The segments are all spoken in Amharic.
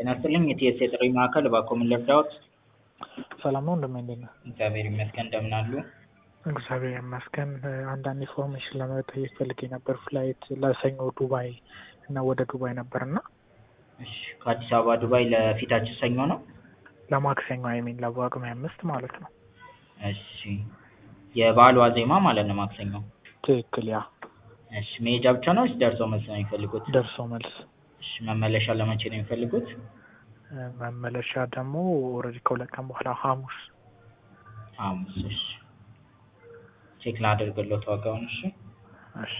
ጤና ይስጥልኝ የቲኤስሲ የጥሪ ማዕከል እባክዎ ምን ልርዳዎት? ሰላም ነው እንደምን እንዴት ነህ? እግዚአብሔር ይመስገን እንደምን አሉ? እግዚአብሔር ይመስገን አንዳንድ ኢንፎርሜሽን ለመጠየቅ ፈልጌ ነበር ፍላይት ለሰኞ ዱባይ እና ወደ ዱባይ ነበር እና እሺ ከአዲስ አበባ ዱባይ ለፊታችን ሰኞ ነው? ለማክሰኞ አይሚን ለጳጉሜ አምስት ማለት ነው። እሺ የበዓሉ ዋዜማ ማለት ነው ማክሰኞ? ትክክል ያ እሺ መሄጃ ብቻ ነው ወይስ ደርሶ መልስ ነው የሚፈልጉት? ደርሶ መልስ እሺ መመለሻ ለመቼ ነው የሚፈልጉት? መመለሻ ደግሞ ኦልሬዲ ከሁለት ቀን በኋላ ሐሙስ ሐሙስ እሺ ቼክ ላድርግልዎት ዋጋውን እሺ እሺ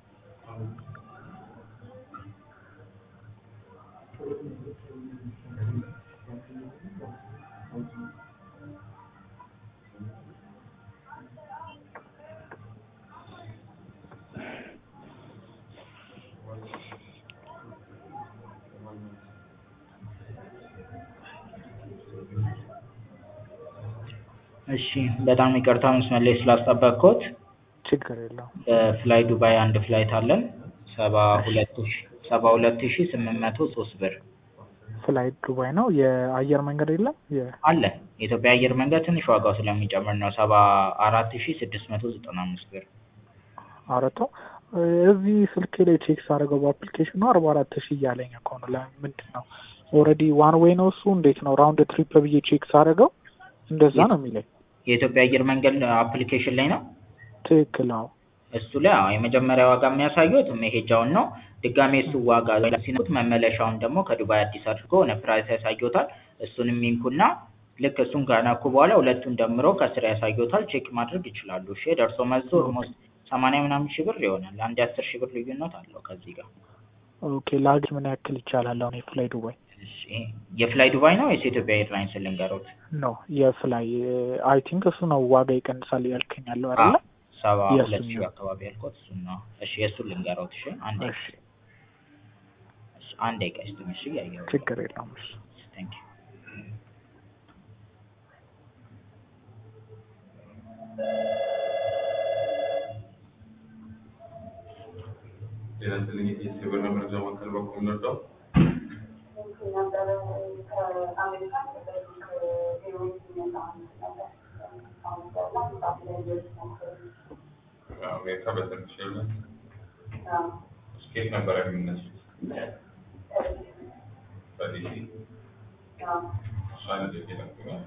እሺ በጣም ይቅርታ መስመር ላይ ስላስጠበቅኩት ችግር የለውም በፍላይ ዱባይ አንድ ፍላይት አለን ሰባ ሁለት ሺ ሰባ ሁለት ሺ ስምንት መቶ ሶስት ብር ፍላይት ዱባይ ነው የአየር መንገድ የለም የ አለ የኢትዮጵያ አየር መንገድ ትንሽ ዋጋው ስለሚጨምር ነው ሰባ አራት ሺ ስድስት መቶ ዘጠና አምስት ብር አረቶ እዚህ ስልኬ ላይ ቼክ ሳደርገው በአፕሊኬሽኑ አርባ አራት ሺህ እያለኝ እኮ ነው ለምንድን ነው ኦልሬዲ ዋን ዌይ ነው እሱ እንዴት ነው ራውንድ ትሪፕ ብዬ ቼክ ሳደርገው እንደዛ ነው የሚለኝ የኢትዮጵያ አየር መንገድ አፕሊኬሽን ላይ ነው ትክክል አዎ እሱ ላይ አዎ የመጀመሪያ ዋጋ የሚያሳዩት መሄጃውን ነው ድጋሜ እሱ ዋጋ ሲነኩት መመለሻውን ደግሞ ከዱባይ አዲስ አድርጎ ሆነ ፕራይስ ያሳዩታል እሱንም ይንኩና ልክ እሱን ከነኩ በኋላ ሁለቱን ደምሮ ከስር ያሳዩታል ቼክ ማድረግ ይችላሉ እሺ ደርሶ መልሱ ኦልሞስት ሰማንያ ምናምን ሺህ ብር ይሆናል አንድ የአስር ሺህ ብር ልዩነት አለው ከዚህ ጋር ኦኬ ለሀገር ምን ያክል ይቻላል አሁን የፍላይ ዱባይ እሺ የፍላይ ዱባይ ነው ወይስ የኢትዮጵያ ኤርላይንስ ልንገሮት ኖ የፍላይ አይ ቲንክ እሱ ነው ዋጋ ይቀንሳል ያልከኝ ያለው አይደለ ሰባ የእሱን ሁለት ሺህ ነው። አካባቢ ያልኩት እሱን ነው እሺ የእሱን ልንገሮት እሺ አንድ እሺ እሺ አንድ ደቂቃ ይስጡኝ እሺ እያየሁ ችግር የለውም እሺ ታንክ ዩ ጤና ይስጥልኝ የቲኤስሲ የበረራ መረጃ ማዕከል በኩል እንርዳው? አሜሪካ በተርኪሽ ኤርላይንስ ስኬት ነበር የሚነሱት በዲሲ አንድ ጊዜ ነበር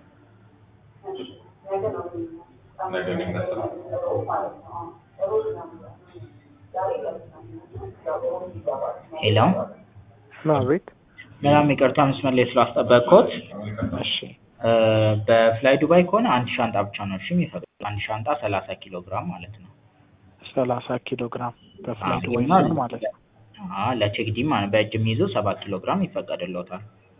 ነገ የሚነሳ ሄሎ አቤት በጣም ይቅርታ መስመር ላይ ስላስጠበቅኩት እሺ እ በፍላይ ዱባይ ከሆነ አንድ ሻንጣ ብቻ ነው እሺ የሚፈቅዱት አንድ ሻንጣ ሰላሳ ኪሎ ግራም ማለት ነው ሰላሳ ኪሎ ግራም በፍላይ አዎ፣ ዱባይ እና ሲሆን ማለት ነው አዎ ለቼክ ዲም ማለት በእጅ የሚይዙ ሰባት ኪሎ ግራም ይፈቀድልዎታል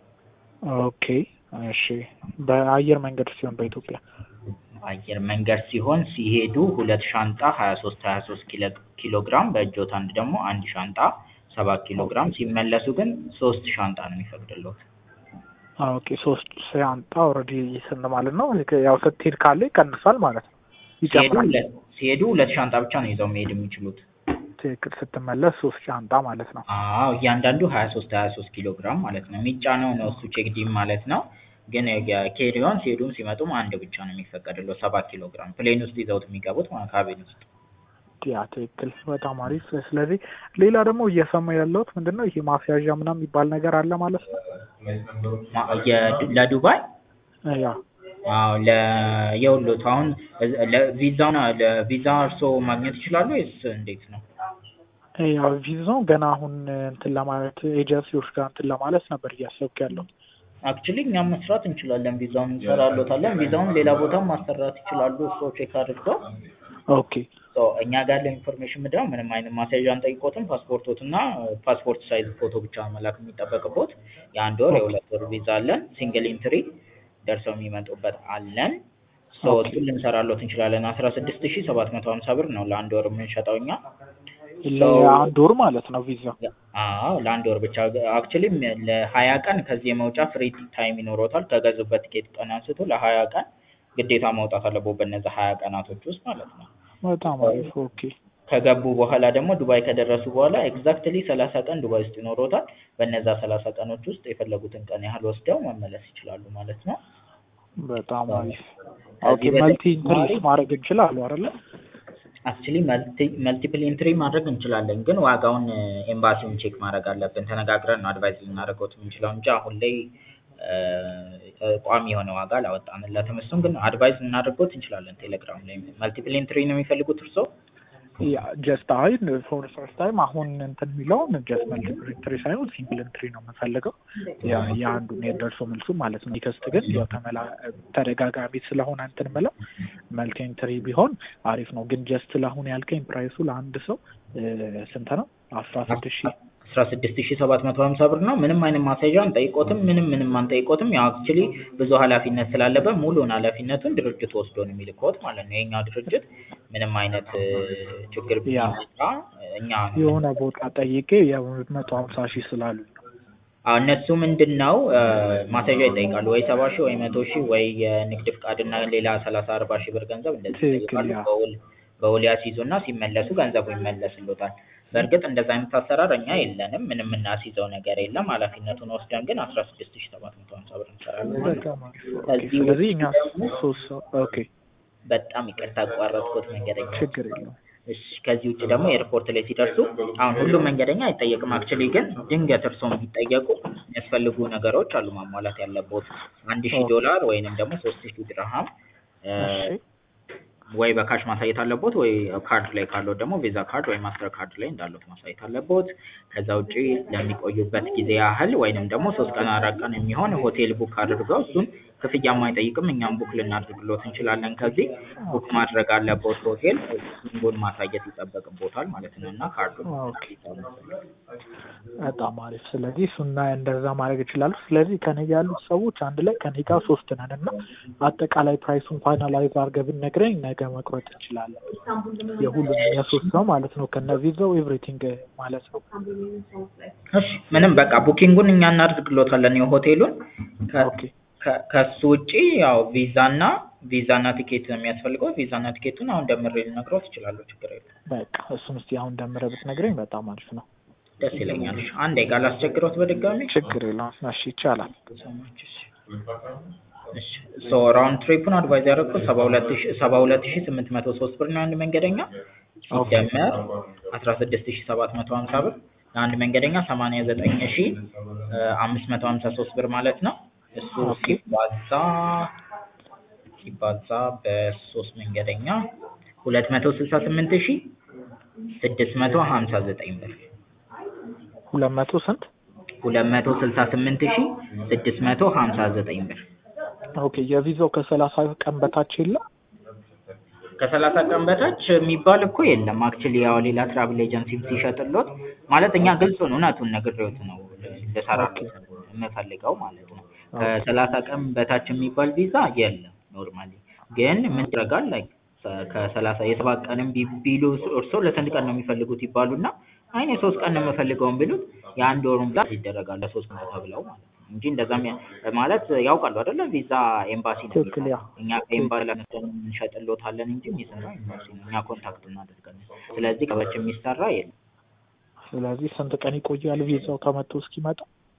ኦኬ እሺ በአየር መንገድ ሲሆን በኢትዮጵያ አየር መንገድ ሲሆን ሲሄዱ ሁለት ሻንጣ ሀያ ሶስት ሀያ ሶስት ኪሎ ግራም በእጆት አንድ ደግሞ አንድ ሻንጣ ሰባት ኪሎ ግራም ሲመለሱ ግን ሶስት ሻንጣ ነው የሚፈቅድልዎት ኦኬ ሶስት ሻንጣ ኦልሬዲ ስንት ማለት ነው ያው ስትሄድ ካለ ይቀንሳል ማለት ነው ሲሄዱ ይጨምራል ሁለት ሲሄዱ ሁለት ሻንጣ ብቻ ነው ይዘው መሄድ የሚችሉት ትክክል ስትመለስ ሶስት ሻንጣ ማለት ነው አዎ እያንዳንዱ ሀያ ሶስት ሀያ ሶስት ኪሎ ግራም ማለት ነው የሚጫነው ነው እሱ ቼክ ዲም ማለት ነው ግን የኬሪዮን ሲሄዱም ሲመጡም አንድ ብቻ ነው የሚፈቀድልዎት ሰባት ኪሎ ግራም ፕሌን ውስጥ ይዘውት የሚገቡት ማለት ካቢን ውስጥ ያ ትክክል በጣም አሪፍ ስለዚህ ሌላ ደግሞ እየሰማ ያለሁት ምንድን ነው ይሄ ማስያዣ ምናምን የሚባል ነገር አለ ማለት ነው ፍላይት ነምበሮች ማ- የ- ለዱባይ ያ አዎ ለ የውሎት አሁን ለቪዛውን ለቪዛ እርስዎ ማግኘት ይችላሉ ወይስ እንዴት ነው? ያው ቪዛው ገና አሁን እንትን ለማለት ኤጀንሲዎች ጋር እንትን ለማለት ነበር እያሰብክ ያለው አክቹሊ እኛም መስራት እንችላለን ቪዛውን እንሰራሎታለን ቪዛውን ሌላ ቦታም ማሰራት ይችላሉ እርስዎ ቼክ አድርገው ኦኬ ሶ እኛ ጋር ያለው ኢንፎርሜሽን ምንድን ነው ምንም አይነት ማስያዣ አንጠይቆትም ፓስፖርቶት እና ፓስፖርት ሳይዝ ፎቶ ብቻ መላክ የሚጠበቅቦት የአንድ ወር የሁለት ወር ቪዛ አለን ሲንግል ኢንትሪ ደርሰው የሚመጡበት አለን ሶ ኦኬ። እሱን ልንሰራሎት እንችላለን አስራ ስድስት ሺ ሰባት መቶ ሀምሳ ብር ነው ለአንድ ወር የምንሸጠው እኛ ለአንድ ወር ማለት ነው ቪዛ አዎ ለአንድ ወር ብቻ አክቹሊ ለሀያ ቀን ከዚህ የመውጫ ፍሪ ታይም ይኖሮታል ከገዙበት ቲኬት ቀን አንስቶ ለሀያ ቀን ግዴታ መውጣት አለበት በእነዚህ ሀያ ቀናቶች ውስጥ ማለት ነው በጣም አሪፍ ኦኬ ከገቡ በኋላ ደግሞ ዱባይ ከደረሱ በኋላ ኤግዛክትሊ ሰላሳ ቀን ዱባይ ውስጥ ይኖሮታል። በእነዛ ሰላሳ ቀኖች ውስጥ የፈለጉትን ቀን ያህል ወስደው መመለስ ይችላሉ ማለት ነው። በጣም አሪፍ። ከዚህ ኦኬ መልቲ ኢንትሪስ በተጨማሪ ማድረግ እንችላሉ አይደለ? አክቹሊ መልቲፕል ኢንትሪ ማድረግ እንችላለን፣ ግን ዋጋውን ኤምባሲውን ቼክ ማድረግ አለብን። ተነጋግረን ነው አድቫይዝ ልናደርገው የምንችለው እንጂ አሁን ላይ እ፣ ቋሚ የሆነ ዋጋ አላወጣንለትም። እሱን ግን አድቫይዝ ልናደርገው እንችላለን። ቴሌግራም ላይ መልቲፕል ኢንትሪ ነው የሚፈልጉት እርስዎ? ያ ጀስት አይ ፎር ፈርስት ታይም አሁን እንትን የሚለውን ጀስት መልቲፕል ኢንትሪ ሳይሆን ሲንግል ኢንትሪ ነው የምንፈልገው። ያ የአንዱን የደርሶ መልሱ ማለት ነው። ቴክስት ግን ያው ተመላ ተደጋጋሚ ስለሆነ እንትን ምለው መልቲ ኢንትሪ ቢሆን አሪፍ ነው። ግን ጀስት ለአሁን ያልከኝ ፕራይሱ ለአንድ ሰው እ፣ ስንት ነው? አስራ ስድስት ሺህ አስራ ስድስት ሺ ሰባት መቶ ሀምሳ ብር ነው። ምንም አይነት ማስያዣ አንጠይቆትም። ምንም ምንም አንጠይቆትም። ያው አክቹሊ ብዙ ኃላፊነት ስላለበት ሙሉውን ኃላፊነቱን ድርጅቱ ወስዶ ነው የሚልኮት ማለት ነው። የኛው ድርጅት ምንም አይነት እ፣ ችግር ያ ቢመጣ እኛ የሆነ ቦታ ጠይቄ የመቶ ሀምሳ ሺህ ስላሉኝ ነው። አዎ እነሱ ምንድን ነው እ፣ ማስያዣ ይጠይቃሉ ወይ ሰባ ሺህ ወይ መቶ ሺህ ወይ የንግድ ፍቃድ እና ሌላ ሰላሳ አርባ ሺህ ብር ገንዘብ እንደዚህ ትክክል ይጠይቃሉ። ያ በውል በውል ያስይዙና ሲመለሱ ገንዘቡ ይመለስሎታል። በእርግጥ እንደዛ አይነት አሰራር እኛ የለንም። ምንም የምናስይዘው ነገር የለም። ኃላፊነቱን ወስደን ግን አስራ ስድስት ሺህ ሰባት መቶ ሀምሳ ብር እንሰራለን ማለት ነው። በጣም አሪፍ። ኦኬ ከዚህ ስለዚህ ውጭ እኛ ደግሞ ሶስት ሰው ኦኬ በጣም ይቅርታ አቋረጥኩት መንገደኛ ችግር የለውም። እሺ ከዚህ ውጭ ደግሞ ኤርፖርት ላይ ሲደርሱ አሁን ሁሉም መንገደኛ አይጠየቅም። አክቹሊ ግን ድንገት እርስዎ ቢጠየቁ የሚያስፈልጉ ነገሮች አሉ ማሟላት ያለቦት አንድ ሺህ ኦኬ ዶላር ወይንም ደግሞ ሶስት ሺህ ድርሃም እ፣ እሺ ወይ በካሽ ማሳየት አለቦት ወይ ካርድ ላይ ካለው ደግሞ ቪዛ ካርድ ወይ ማስተር ካርድ ላይ እንዳሉት ማሳየት አለቦት። ከዛ ውጪ ለሚቆዩበት ጊዜ ያህል ወይንም ደግሞ ሶስት ቀን አራት ቀን የሚሆን ሆቴል ቡክ አድርገው እሱን ክፍያም አይጠይቅም እኛም ቡክ ልናደርግሎት እንችላለን። ከዚህ ቡክ ኦኬ ማድረግ አለቦት ሆቴል ሲንጎን ማሳየት ይጠበቅቦታል ማለት ነው እና ካርዱን ኦኬ በጣም አሪፍ። ስለዚህ እሱና እንደዛ ማድረግ ይችላሉ። ስለዚህ ከኔ ጋር ያሉት ሰዎች አንድ ላይ ከኔ ጋር ሶስት ነን እና አጠቃላይ ፕራይሱን ፋይናላይዝ አድርገህ ብትነግረኝ ነገ መቁረጥ እንችላለን። የሁሉንም የሶስት ሰው ማለት ነው ከነ ቪዛው ኤቭሪቲንግ ማለት ነው። እሺ ምንም በቃ ቡኪንጉን እኛ እናደርግሎታለን የሆቴሉን ከ- ኦኬ ከ- ከሱ ውጪ ያው ቪዛና ቪዛና ቲኬት ነው የሚያስፈልገው። ቪዛና ቲኬቱን አሁን ደምሬ ልነግሮት እችላለሁ። ችግር የለም። በቃ እሱን እስቲ አሁን ደምረህ ብትነግረኝ በጣም አሪፍ ነው። ደስ ይለኛል። እሺ፣ አንዴ ቃል አስቸግሮት በድጋሚ ችግር የለውም። እሺ ይቻላል። እሺ ሶ ራውንድ ትሪፑን አድቫይዝ ያደረኩት ሰባ ሁለት ሺ ሰባ ሁለት ሺ ስምንት መቶ ሶስት ብር ነው አንድ መንገደኛ ኦኬ ሲደመር አስራ ስድስት ሺ ሰባት መቶ ሀምሳ ብር ለአንድ መንገደኛ ሰማንያ ዘጠኝ ሺ አምስት መቶ ሀምሳ ሶስት ብር ማለት ነው። እሱ ኦኬ ሲባዛ ሲባዛ በሶስት መንገደኛ ሁለት መቶ ስልሳ ስምንት ሺ ስድስት መቶ ሀምሳ ዘጠኝ ብር ሁለት መቶ ስንት? ሁለት መቶ ስልሳ ስምንት ሺ ስድስት መቶ ሀምሳ ዘጠኝ ብር ኦኬ የቪዛው ከሰላሳ ቀን በታች የለም? ከሰላሳ ቀን በታች የሚባል እኮ የለም። አክቹሊ ያው ሌላ ትራቭል ኤጀንሲ ሲሸጥሎት ማለት እኛ ግልጹን እውነቱን ነግሬዎት ነው ልሰራሎት የምፈልገው ማለት ነው። ከሰላሳ ቀን በታች የሚባል ቪዛ የለም። ኖርማሊ ግን ምን ይደረጋል ላይ ከሰላሳ የሰባት ቀንም ቢ- ቢሉ እርስዎ ለስንት ቀን ነው የሚፈልጉት ይባሉና አይኔ ሶስት ቀን ነው የምፈልገውን ቢሉት የአንድ ወሩን ብዛት ይደረጋል ለሶስት ቀን ተብለው ማለት ነው እንጂ እንደዛም ያ- ማለት ያውቃሉ አይደለ ቪዛ ኤምባሲ ነው ትክክል ያ እኛ ከኤምባሲ ለመሰለኝ እንሸጥሎታለን እንጂ የሚሰራው ኤምባሲ ነው። እኛ ኮንታክት እናደርጋለን። ስለዚህ ከበች የሚሰራ የለም። ስለዚህ ስንት ቀን ይቆያል ቪዛው ከመቶ እስኪመጣ?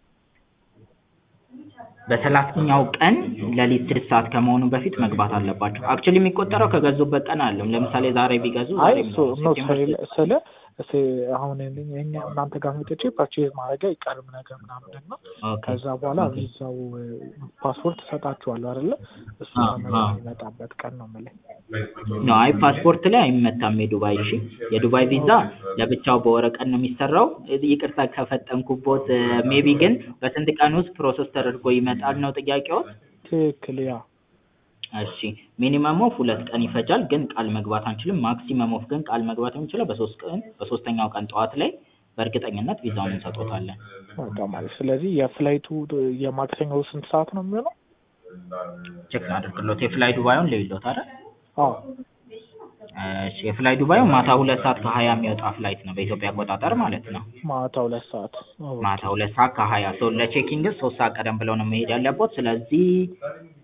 በሰላሳኛው ቀን ሌሊት ስድስት ሰዓት ከመሆኑ በፊት መግባት አለባቸው። አክቹሊ የሚቆጠረው ከገዙበት ቀን አለም። ለምሳሌ ዛሬ ቢገዙ አይ ዛሬ እሱ ነው ስለ- ስለ እስ አሁን እኛ እናንተ ጋር መጥቼ ፐርቼዝ ማድረግ አይቀርም ነገር ምናምን ነው። ከዛ በኋላ ቪዛው ፓስፖርት እሰጣችኋለሁ አይደለ? እሱ አዎ፣ ተመልሶ አዎ። የሚመጣበት ቀን ነው የምልህ። ነው። አይ ፓስፖርት ላይ አይመታም የዱባይ እሺ። የዱባይ ቪዛ ለብቻው በወረቀት ነው የሚሰራው። ይቅርታ ከፈጠንኩቦት። ሜቢ ግን በስንት ቀን ውስጥ ፕሮሰስ ተደርጎ ይመጣል ነው ጥያቄዎት? ትክክል ያ እሺ ሚኒመም ኦፍ ሁለት ቀን ይፈጃል፣ ግን ቃል መግባት አንችልም። ማክሲመም ኦፍ ግን ቃል መግባት የምንችለው በሶስት ቀን በሶስተኛው ቀን ጠዋት ላይ በእርግጠኝነት ቪዛውን እንሰጦታለን። በጣም አሪፍ። ስለዚህ የፍላይቱ የማክሰኞው ስንት ሰዓት ነው የሚሆነው? ቼክ አድርግሎት የፍላይ ዱባዩን ልይሎት አይደል? አዎ እሺ የፍላይ ዱባዩ ማታ ሁለት ሰዓት ከሀያ የሚወጣ ፍላይት ነው በኢትዮጵያ አቆጣጠር ማለት ነው። ማታ ሁለት ሰዓት ኦኬ። ማታ ሁለት ሰዓት ከሀያ ሰው ለቼኪንግ ሶስት ሰዓት ቀደም ብለው ነው መሄድ ያለቦት። ስለዚህ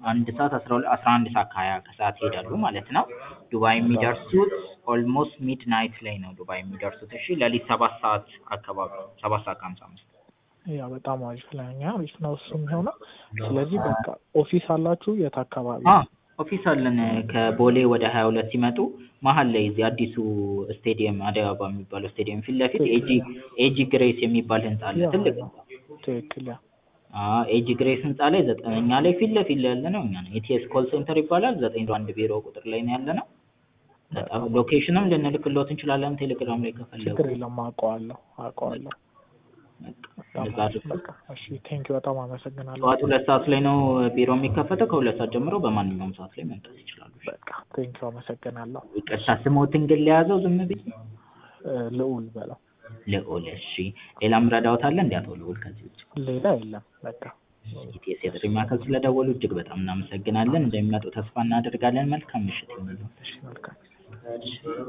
አንድ ሰዓት አስራ ሁለት አስራ አንድ ሰዓት ከሀያ ከሰዓት ይሄዳሉ ማለት ነው። ዱባይ የሚደርሱት ኦልሞስት ሚድ ናይት ላይ ነው ዱባይ የሚደርሱት። እሺ ሌሊት ሰባት ሰዓት አካባቢ ሰባት ሰዓት ከሀምሳ አምስት ያ በጣም አሪፍ ለኛ አሪፍ ነው እሱ የሚሆነው። ስለዚህ በቃ ኦፊስ አላችሁ የት አካባቢ? አ ኦፊስ አለን ከቦሌ ወደ ሀያ ሁለት ሲመጡ መሀል ላይ እዚህ አዲሱ ስቴዲየም አዲስ አበባ የሚባለው ስቴዲየም ፊት ለፊት ኤጂ ኤጂ ግሬስ የሚባል ህንጻ አለ። ያ ትልቅ ነው። ትክክል ያ አዎ ኤጂ ግሬስ ህንጻ ላይ ዘጠነኛ ላይ ፊት ለፊት ላይ ያለ ነው እኛ ነን። ኢቲኤስ ኮል ሴንተር ይባላል። ዘጠኝ አንድ ቢሮ ቁጥር ላይ ነው ያለ ነው። በጣም ሎኬሽንም ልንልክሎት እንችላለን ቴሌግራም ላይ ከፈለጉ። ችግር የለም አውቀዋለሁ አውቀዋለሁ። በቃ በጣም እንደዛ አሪፍ አድርገው። በቃ እሺ ቴንክ በጣም አመሰግናለሁ። ጠዋት ሁለት ሰዓት ላይ ነው ቢሮ የሚከፈተው። ከሁለት ሰዓት ጀምሮ በማንኛውም ሰዓት ላይ መምጣት ይችላሉ። በቃ ቴንክ አመሰግናለሁ። ይቅርታ ስሞትን ግን ለያዘው ዝም ብዬ እ፣ ልዑል በለው ልዑል። እሺ ሌላም ረዳውት አለ እንዲ አቶ ልዑል ከዚህ ውጭ ሌላ የለም በቃ ኢቲኤስ የጥሪ ማዕከል ስለደወሉ እጅግ በጣም እናመሰግናለን። እንደሚመጡ ተስፋ እናደርጋለን። መልካም ምሽት ይሁንልዎት። እሺ መልካም